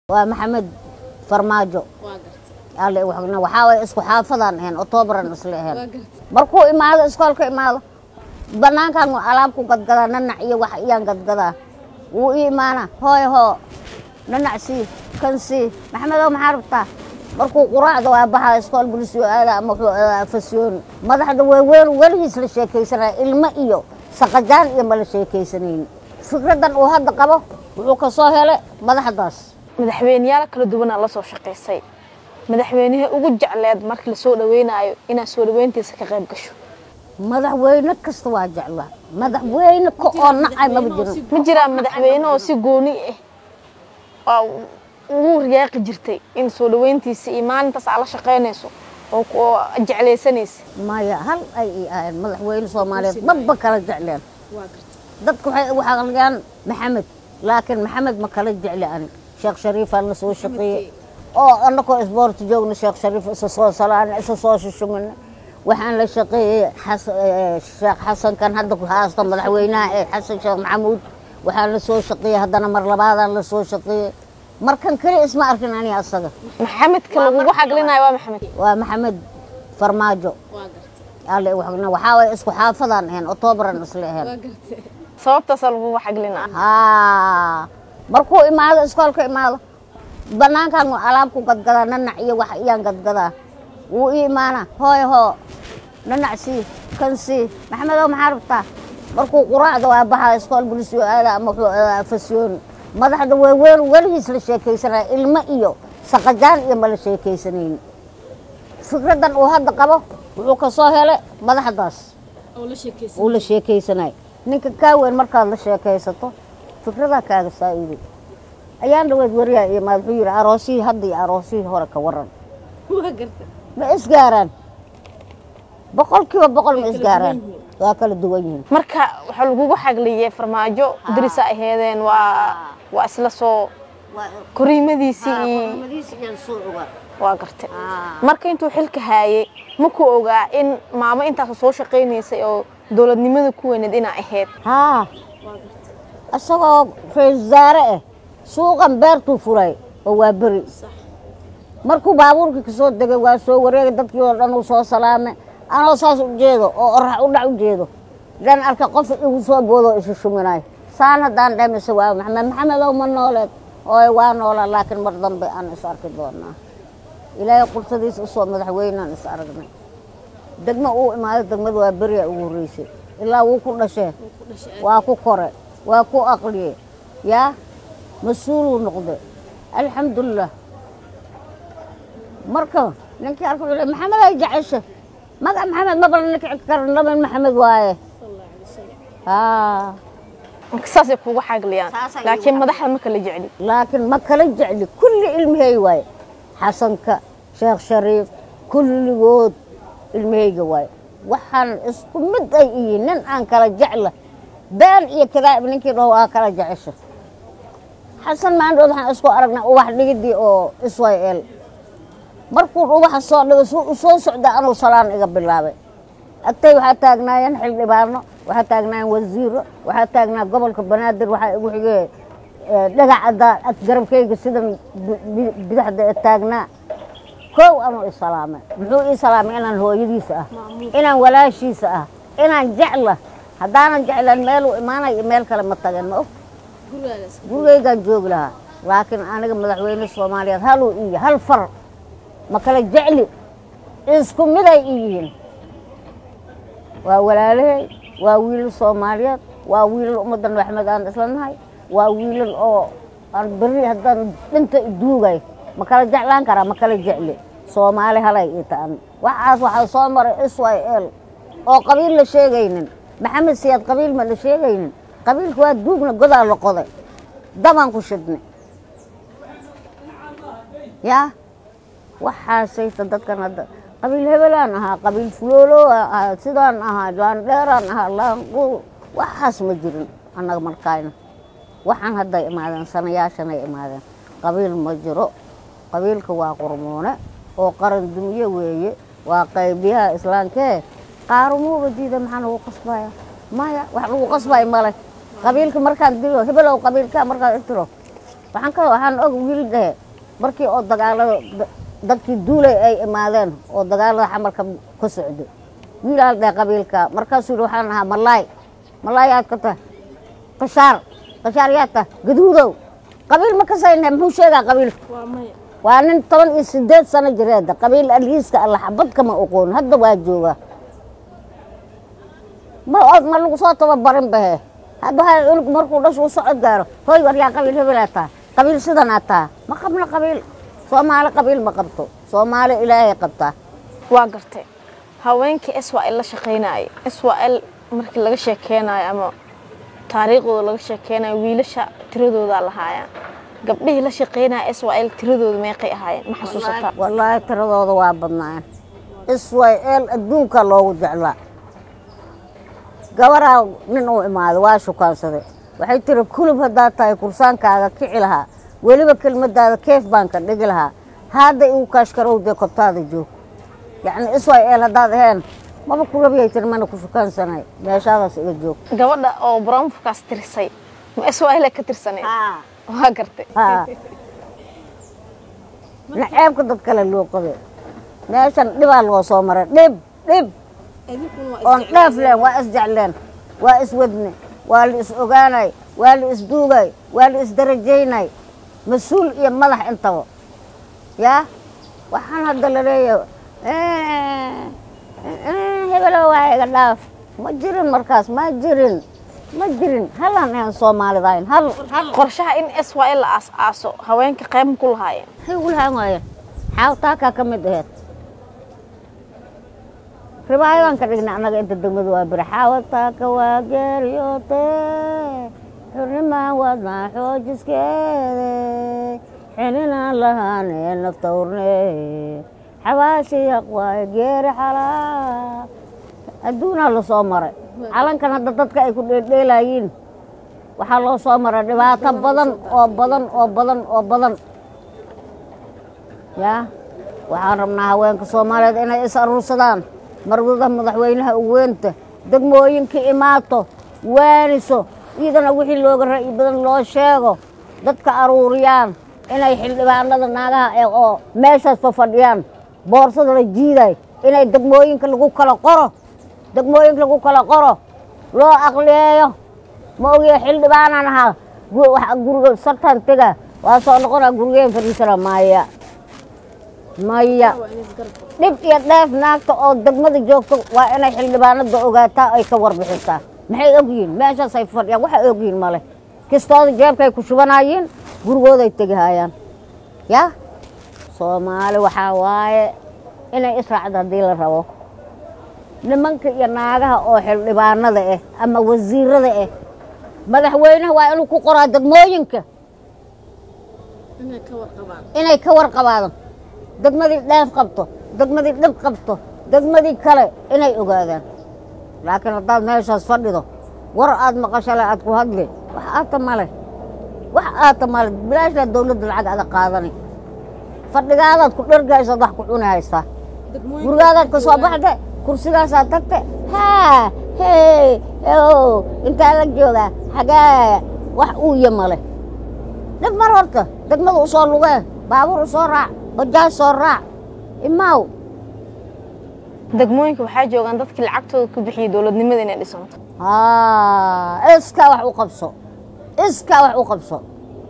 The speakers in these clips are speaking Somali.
waa maxamed farmaajo alle waxna waxaa waye isku xaafadaan ahayn oktoobaran isla ahayn markuu imaado iskoolka imaado banaankan alaab ku gadgadaa nanac iyo wax iyaan gadgadaa wuu ii imaana hooy hoo nanac sii kan sii maxamedow maxaa rabtaa markuu quraacda waa baxaa iskool bulisyo aada ama wuxuu aadaa fasyoon madaxda waaweyn weligiis la sheekaysanaya ilmo iyo saqajaan iyo mala sheekaysanayni fikraddan uu hadda qabo wuxuu ka soo helay madaxdaas madaxweyneyaal kala duwanaa la soo shaqaysay madaxweynihii ugu jecleed markii la soo dhaweynayo inaad soo dhaweyntiisa ka qayb gasho madaxweyne kasta waa jeclaa madaxweyne ka oo nacay maba jirin ma jiraa madaxweyne oo si gooni ah oo ugu riyaaqi jirtay in soo dhaweyntiisa iyo maalintaas aad la shaqaynayso oo ku- oo jeclaysanaysa maya hal ay ii ahayn madaxweyne soomaaliyeed maba kala jecleen dadku waxay u xaqliyaan maxamed laakiin maxamed ma kala jecli ani sheekh shariifaan la soo shaqeeyey oo annakoo isboorti joogna sheekh shariif isa soo salaana isa soo shushumina waxaan la shaqeeyey xas- eh, sheekh xasankan hadda ku haasto madaxweynaha ee xasan sheekh maxamuud waxaan la soo shaqeeyey haddana mar labaadaan la soo shaqeeyey markan keli isma arkin ani asaga maxamedka lagugu xaglinayo waa maxamed waa maxamed farmaajo alle waxna waxaa waye isku xaafadaan ahayn oktoobaran isla ahayn sababtaasaa lagugu xaglinaa haa markuu imaado iskoolka imaado banaankan alaab ku gadgadaa nanac iyo wax iyaan gadgadaa wuu ii imaana hooy hoo nanac sii kan sii maxamedow maxaa rabtaa markuu quraacda waa baxaa iskool bulisyo aada ama wuxuu aadaa fasyoon madaxda waaweyn weligiis la sheekaysanaya ilmo iyo saqajaan iyo mala sheekaysanayni fikraddan uu hadda qabo wuxuu ka soo helay madaxdaas uu la sheekaysanay ninka kaa weyn markaad la sheekaysato fikradaa kaaga saa'iiday ayaan dhaweed wariyaa iyo maad wuxuu yidhi aroosihii hadda iyo aroosihii hore ka waran ma isgaaraan boqolkiiba boqol ma isgaaraan waa kala duwan yihiin marka waxaa lagugu xagliyey farmaajo dirisa aheedeen waa waa isla soo koriimadiisii iyo waa gartay marka intuu xilka haayey ma ku ogaa in maamo intaas soo shaqaynaysay oo dowladnimada ku weyneed inaa ahayd haa isagoo ra-isul wasaare ah suuqan beertuu furay oo waa beri markuu baabuurkii ka soo degay waa soo wareegay dadkii oo dhan uu soo salaamay anoo saas u jeedo oo orax u dhac u jeedo dan arka qof igu soo boodoo isu shuminayo saan haddaan dhemise waa maxamed maxamedow ma nooleed ooy waa noolaa laakiin mar dambe aan is arki doonaa ilaahay qursadiisa usoo madaxweynaan is aragnay degmo uu imaaday degmada waa beriya ugu horreysay ilaa wuu ku dhashee waa ku kore waa ku aqliye yaa mas-uuluu noqde alxamdulilah marka ninkii arka wuxuu leey maxamed ay jecesha magac maxamed mabala ninka cid karan dhamin maxamed waaye haa marka saasay kugu xagliyaan Saasay igu laakiin madaxda ma kala jecli laakiin ma kala jecli kulli ilmahey waaye xasanka sheekh shariif kulligood ilmaheyga waaye waxaan isku mid ay iyiin nin aan kala jecla been iyo kadaa'ib ninkii dhaho waa kala jecesha xasan maandhood waxaan isku aragnay ubax dhigidii oo iswayel markuu ubaxa soo dhigo suu u soo socda anuu salaan iga bilaabay agtay waxaa taagnaayeen xildhibaano waxaa taagnaayeen wasiiro waxaa taagnaa gobolka banaadir waxaa igu xigee eh, dhagacadda ag garabkayga sidan bi- bi- bidaxda ee taagnaa kow anuu isalaamay muxuu ii salaamay inaan hooyadiisa ah inaan walaashiisa ah inaan jecla haddaanan jeclan meeluu imaanay iyo meel kale ma tageen ma og gurigaygaan joogi lahaa laakiin aniga madaxweyne soomaaliyeed haluu iyo hal far ma kala jecli isku miday i yihiin waa walaalahey waa wiilal soomaaliyeed waa wiilal ummaddan maxmed aan isla nahay waa wiilal oo aan berri haddaan dhinta iduugay ma kala jeclaan karaa ma kala jecli soomaali halay ii ta'an waxaas waxaa soo maray israel oo qabiil la sheegaynin maxamed siyaad qabiil ma la sheegaynin qabiilka waa duugna godaa la qoday dabaan ku shidnay yaa waxaasayta dadkan hadda qabiil hebelaan ahaa qabiil fuloolo ahaa sidaan ahaa laandheeraan ahaa laanqu waxaas ma jirin annaga markaayna waxaan hadday imaadeen sanayaashanay imaadeen qabiil ma jiro qabiilka waa qurmoone oo qaran dumiye weeye waa qaybiyaha islaamkee qaarumuuba diida maxaa lagu qasbaya maya wax lagu qasbayo male qabiilka markaan dilo hebelow qabiilka markaan irtiro waxaan ka waxaan og wiil dhehe markii oo dagaalada dadkii duulay ay imaadeen oo dagaalada xamarka ka socdo wiilaa dhehe qabiilka markaasuu yidhi waxaan ahaa malaay malaay yaad ka tahay qashaar qashaar yaad tahay gaduudow qabiil ma kasayna muxuu sheegaa qabiilka waa nin toban iyo sideed sano jireeda qabiil aliiska alla xabad kama oqoon hadda waa joogaa ma ma lagu soo tababarin bahe hadda waxaa unug markuu dhashu u socod gaaro hooy war yaa qabiil hebelaa taha qabiil sidanaa taha ma qabno qabiil soomaali qabiil ma qabto soomaali ilaahay qabtaa waa gartay haweenkii swal la shaqaynaya swal markii laga sheekeynayo ama taariikhdooda laga sheekeynayo wiilasha tiradoodaa lahaayaan gabdhihii la shaqaynaya swal tiradooda meeqay ahaayeen ma xasuusataa wallaahi tiradooda waa badnaayeen iswayl adduunka loogu jeclaa gabaraa nin uu imaaday waa shukaansaday waxay tiri kulub haddaad tahay kursaankaaga kici lahaa weliba kelmadaada keef baan ka dhigi lahaa hadda igu kaashkarowdee kobtaada joog yacni iswayl haddaad aheen maba kulabiyay tiri mana ku shukaansanay meeshaadaas iga joog gabadha oo brownfkaas tirisay ma swal ka tirsanay waa gartay naceebka dad kale loo qabe meeshan dhibaa loo soo maray dhib dhib oon dheef leen waa isjecleen waa iswadne waa la is ogaanay waa la isduugay waa la isdarajaynay mas-uul iyo madax intaba yaa waxaan hadda la leeyahay hebelo waa iga dhaaf ma jirin markaas ma jirin ma jirin halaan ahan soomaalidayn hal qorshaha in swal la aas-aaso haweenka qayb ma ku lahaayeen maxay ugu lahaan waayeen xaawtaakaa ka mid aheed ribaayadaan ka dhignay annaga inta degmadu waa biri xaawataaka waa geeriyoote xurnimaan waadnaa xoojiskeede xeninaan lahaanee naftawrne xabaashiyaq waaye geeri xalaa adduunaa la soo maray calankan hadda dadka ay ku dheeldheelayiin waxaa loo soo maray dhibaato badan oo badan oo badan oo badan yaa waxaan rabnaa haweenka soomaaliyeed inay is aruursadaan marwada madaxweynaha uweynta degmooyinka imaato waaniso iyadana wixii looga ra'yi badan loo sheego dadka aruuriyaan inay xildhibaanada naagaha ee oo meeshaas fafadhiyaan boorsada la jiiday inay degmooyinka lagu kala qoro degmooyinka lagu kala qoro loo aqliyeeyo ma ogiya xildhibaanaan ahaa guriga sartaan tega waa soo noqonaa gurigeen fadhiisana maya maya dhib iyo dheef naagta oo degmada joogto waa inay xildhibaanada ogaataa ay ka warbixisaa maxay ogyihiin meeshaasay fadhiyaan waxay ogyihiin male kistooda jeebkay ku shubanayiin gurigooday tegihayaan yaa soomaali waxaa waaye inay israacdo haddii la rabo nimanka iyo naagaha oo xildhibaanada ah ama wasiirada ah madaxweynaha waa inuu ku qoraa degmooyinka inay ka warqabaado degmadii dheef qabto degmadii dhib qabto degmadii kale inay ogaadaan laakiin haddaad meeshaas fadhido war aad maqashale aad ku hadli wax aata male wax aata male bilaashaa dawladda lacag ada qaadani fadhigaadaad ku dhergaysaad wax ku cuni haystaa gurigaadaad ka soo baxde kursigaasaad tagte haa hey o intaa la joogaa xagee wax uuya male dhib mar horta degmada u soo lugee baabuur u soo raac bajaaj soo raac imaaw degmooyinka waxaa joogaan dadkii lacagtooda ku bixiyay dowladnimada inay dhisanto iskaa wax u qabso iskaa wax u qabso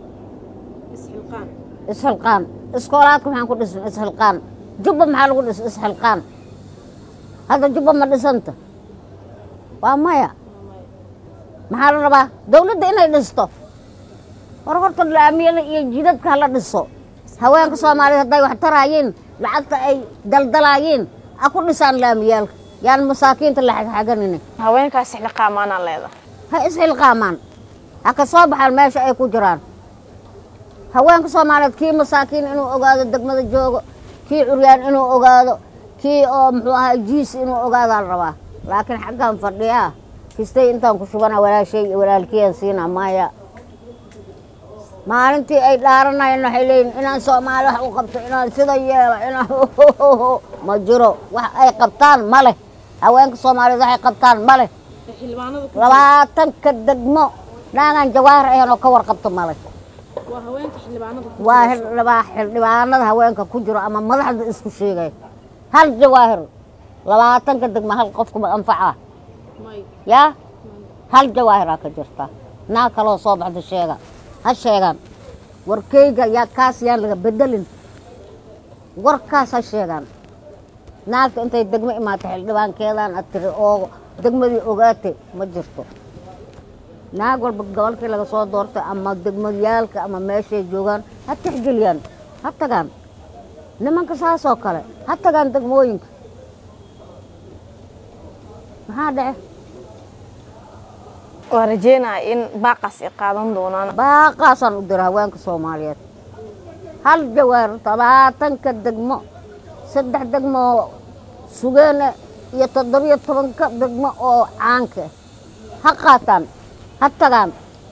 isxilqaan iskoolaadka maxaan ku dhisan isxilqaan jubba maxaa lagu dhis isxilqaan hadda jubba ma dhisanta waa maya maxaa la rabaa dawladda inay dhisto war horta laamiyada iyo jidadka hala dhiso haweenka soomaaliyeed hadday wax taraayiin lacagta ay daldalaayiin ha ku dhisaan laamiyaalka yaan masaakiinta la xagxaganini haweenkaas xilqaamaanaa leeda ha isxilqaamaan ha ka soo baxaan meesha ay ku jiraan haweenka soomaaliyeed kii masaakiin inuu ogaado degmada joogo kii curyaan inuu ogaado kii oo muxuu ahaa jiis inuu ogaadaa la rabaa laakiin xaggan fadhiyaa kistay intaan ku shubana walaashay iyo walaalkiyaan siina maya maalintii ay dhaaranayeen waxay leeyihin inaan soomaali wax u qabto inaan sida yeelo inaan ma jiro wax ay qabtaan ma leh haweenka soomaaliyeed waxay qabtaan ma leh labaatanka degmo naagaan jawaahir ahayn oo ka warqabto ma leh waa xildhibaa xildhibaanada haweenka ku jiro ama madaxda isku sheegay hal jawaahir labaatanka degma hal qofkuma anfaca yaa hal jawaahiraa ka jirta naa kaloo soo baxda sheega ha sheegaan warkeyga yaa kaas yaan laga bedelin warkaas ha sheegaan naagta intay degmo imaatay xildhibaankeedaan ad tiri oo degmadii ogaatay ma jirto naag walba gobolkii laga soo doortay ama degmadayaalka ama meeshay joogaan ha tixgeliyaan ha tagaan nimanka saasoo kale ha tagaan degmooyinka maxaa dhace waa rajeynaya in baaqaas ay qaadan doonaan baaqaasaan u dira haweenka soomaaliyeed hal jawaar labaatanka degmo saddex degmo oo sugeene iyo toddobiyo tobanka degmo oo caanka ha qaataan ha tagaan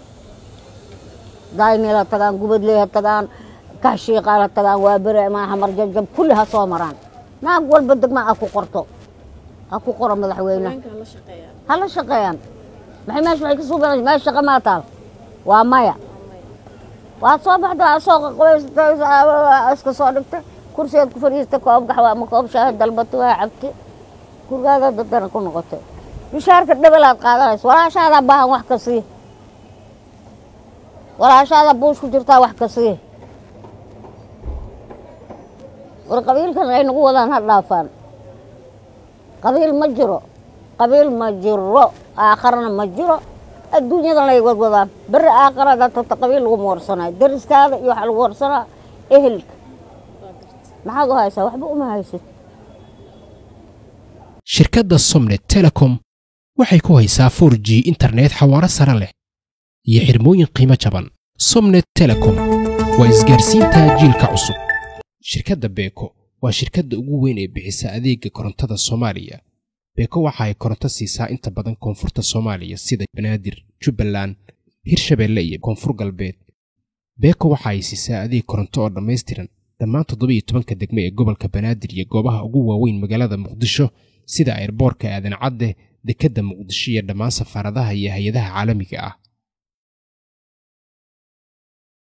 daynil ha tagaan gubadley ha tagaan kaxshiiqaal ha tagaan waa bere ama xamar jabjab kulli ha soo maraan naag walba degma ha ku qorto ha ku qoro madaxweyne ha la shaqeeyaan maxay meesha waxay ka suubanaysa meesha shaqa maa taal waa maya waad soo baxda waa soo qaqabaysatay iska soo dhigtay kursigeed ku fadhiistay koob gaxwa ama koob shaahi dalbatay waa cabtay gurigaaga dadana ku noqotay bishaarka dhebelaad qaadanaysa walaashaadaa baahan wax ka sii walaashaada buush ku jirtaa wax ka sii war qabiilkan ay nagu wadaan ha dhaafaan qabiil ma jiro qabiil ma jiro aakharana ma jiro adduunyadan lay wadwadaan beri aakharadaa tagta qabiil laguma warsanayo dariskaada iyo waxaa lagu warsanaa ehelka maxaad u haysaa waxba uma haysid shirkadda somnet telecom waxay ku haysaa 4 g internet xawaaro sare leh iyo xirmooyin qiimo jaban somnet telecom waa isgaarsiinta jiilka cusub shirkadda beeko waa shirkadda ugu weyn ee bixisa adeega korontada soomaaliya beeko waxa ay koronto siisaa inta badan koonfurta soomaaliya sida banaadir jubbaland hirshabeelle iyo koonfur galbeed beeko waxa ay siisaa adeeg koronto oo dhammaystiran dhammaan toddobiyo tobanka degme ee gobolka banaadir iyo goobaha ugu waaweyn magaalada muqdisho sida ayrboorka aadan cadde dekedda muqdisho iyo dhammaan safaaradaha iyo hay-adaha caalamiga ah